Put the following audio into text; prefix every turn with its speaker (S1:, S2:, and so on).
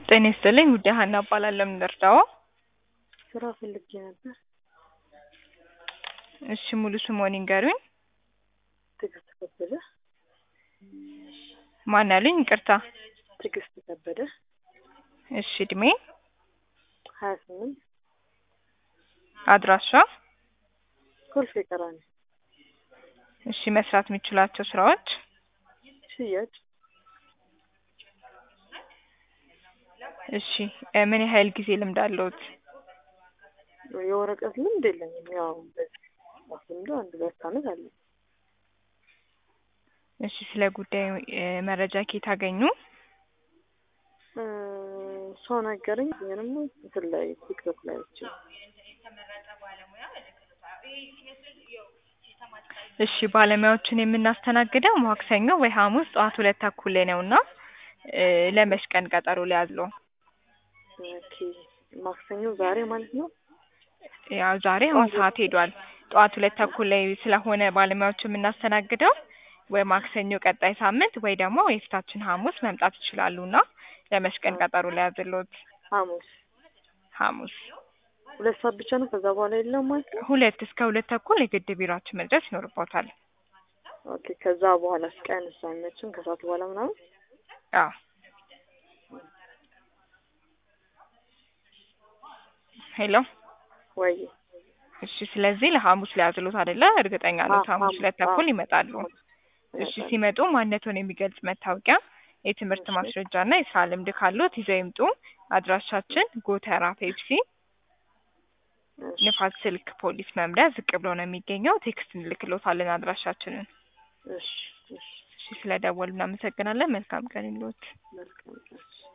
S1: ጤና ይስጥልኝ ውዴ ሀና እባላለሁ። ምን ልርዳዎ?
S2: ስራ ፈልጌ ነበር።
S1: እሺ ሙሉ ስምዎን ይንገሩኝ?
S2: ትዕግስት ከበደ።
S1: ማን አሉኝ? ይቅርታ።
S2: ትዕግስት ከበደ።
S1: እሺ እድሜ?
S2: ሀያ ስምንት
S1: አድራሻ?
S2: ኮልፌ ቀራኒ።
S1: እሺ መስራት የሚችሏቸው ስራዎች?
S2: ሽያጭ።
S1: እሺ እ ምን ያህል ጊዜ ልምድ አለዎት?
S2: የወረቀት ልምድ የለኝም። ያው በዚህ ልምዱ አንድ ሁለት አመት አለ።
S1: እሺ ስለ ጉዳዩ እ መረጃ ከየት አገኙ?
S2: እ ሰው ነገረኝ። ይሄንም እንትን ላይ ቲክቶክ ላይ አይቼ
S1: እሺ ባለሙያዎችን የምናስተናግደው ማክሰኞ ወይ ሐሙስ ጠዋት ሁለት ተኩል ላይ ነው እና እ ለመች ቀን ቀጠሮ ሊያዝልዎ?
S2: ኦኬ ማክሰኞ ዛሬ ማለት ነው?
S1: ያው ዛሬ አሁን ሰዓት ሄዷል። ጠዋት ሁለት ተኩል ላይ ስለሆነ ባለሙያዎች የምናስተናግደው ወይ ማክሰኞ ቀጣይ ሳምንት ወይ ደግሞ የፊታችን ሐሙስ መምጣት ይችላሉ እና ለመች ቀን ቀጠሮ ሊያዝልዎት?
S2: ሐሙስ
S1: ሐሙስ
S2: ሁለት ሰዓት ብቻ ነው ከዛ በኋላ የለም ማለት ነው?
S1: ሁለት እስከ ሁለት ተኩል የግድ ቢሯችን መድረስ ይኖርብዎታል።
S2: ኦኬ ከዛ በኋላ ቀንስ አይመችም? ከሰዓት በኋላ ምናምን?
S1: አዎ ሄሎ
S2: ወይ
S1: እሺ ስለዚህ ለሐሙስ ሊያዝልዎት አይደለ? እርግጠኛ ነዎት?
S2: አዎ፣
S1: ሐሙስ ሁለት ተኩል
S2: አዎ።
S1: ይመጣሉ። እሺ ሲመጡ ማንነትዎን የሚገልጽ መታወቂያ፣ የትምህርት
S2: እሺ።
S1: ማስረጃ እና የስራ ልምድ ካለዎት ይዘው ይምጡ። አድራሻችን ጎተራ ፔፕሲ
S2: እሺ፣
S1: ንፋስ ስልክ ፖሊስ መምሪያ ዝቅ ብሎ ነው የሚገኘው። ቴክስት እንልክልዎታለን አድራሻችንን።
S2: እሺ፣ እሺ።
S1: እሺ ስለደወሉ እናመሰግናለን። መልካም ቀን ይሁንልዎት።
S2: መልካም ቀን።